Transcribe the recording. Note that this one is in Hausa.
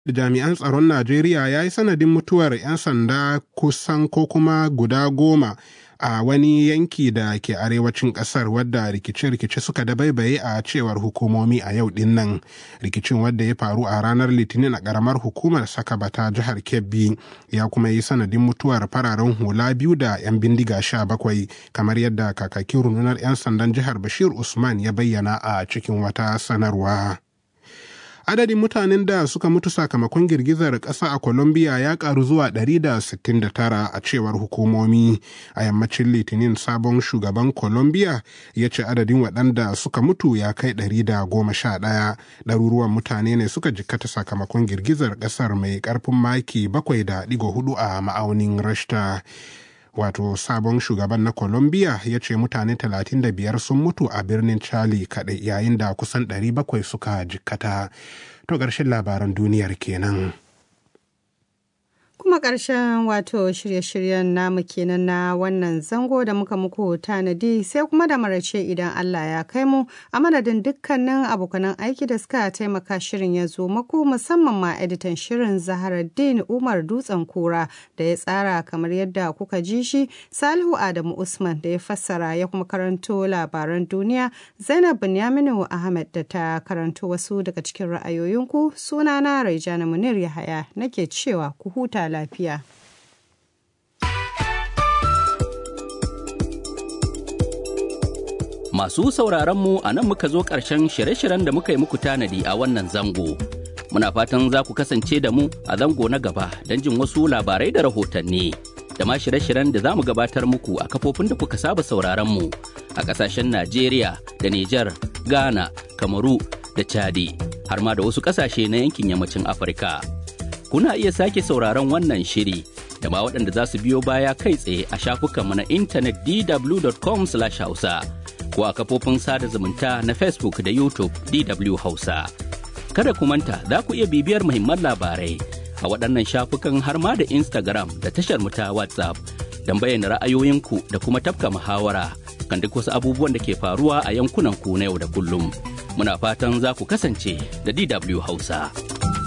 jami'an tsaron Najeriya ya yi sanadin mutuwar 'yan sanda kusan ko kuma guda goma a wani yanki da ke arewacin kasar wadda rikice-rikice suka dabaibaye a cewar hukumomi a yau din nan rikicin wadda ya faru a ranar litinin a karamar hukumar sakabata jihar kebbi ya kuma yi sanadin mutuwar fararen hula biyu da 'yan bindiga sha bakwai kamar yadda kakakin rundunar 'yan sandan jihar bashir usman ya bayyana a cikin wata sanarwa. adadin mutanen da suka mutu sakamakon girgizar ƙasa a colombia ya karu zuwa 169 a cewar hukumomi a yammacin litinin sabon shugaban colombia ya ce adadin waɗanda suka mutu ya kai 111 ɗaruruwan mutane ne suka jikkata sakamakon girgizar ƙasar mai ƙarfin maki 7.4 a ma'aunin rashta wato sabon shugaban na colombia ya ce mutane 35 sun mutu a birnin charlie kaɗai yayin da kusan 700 suka jikkata to ƙarshen labaran duniyar kenan kuma ƙarshen wato shirye-shiryen namu kenan na wannan zango da muka muku tanadi sai kuma da marace idan Allah ya kai mu a madadin dukkanin abokanan aiki da suka taimaka shirin ya zo maku musamman ma editan shirin Zaharaddin Umar Dutsen Kura da ya tsara kamar yadda kuka ji shi Salihu Adamu Usman da ya fassara ya kuma karanto labaran duniya Zainab Binyaminu Ahmed da ta karanto wasu daga cikin ra'ayoyinku sunana Raijana Munir Yahaya nake cewa ku huta lafiya. Masu sauraronmu a nan muka zo ƙarshen shirye-shiryen da muka yi muku tanadi a wannan zango. Muna fatan za ku kasance da mu a zango na gaba don jin wasu labarai da rahotanni. Da ma shirye-shiryen da za mu gabatar muku a kafofin da kuka saba sauraronmu a ƙasashen Najeriya da Nijar, Ghana, Kamaru da Chadi, har ma da wasu ƙasashe na yankin yammacin Afirka. kuna iya sake sauraron wannan shiri da ma waɗanda za su biyo baya kai tsaye a shafukanmu na intanet dw.com hausa ko a kafofin sada zumunta na facebook da youtube dw hausa kada ku manta za ku iya bibiyar muhimman labarai a waɗannan shafukan har ma da instagram da tashar mu ta whatsapp don bayyana ra'ayoyinku da kuma tafka muhawara kan duk wasu abubuwan da ke faruwa a yankunan ku na yau da kullum muna fatan za ku kasance da dw hausa.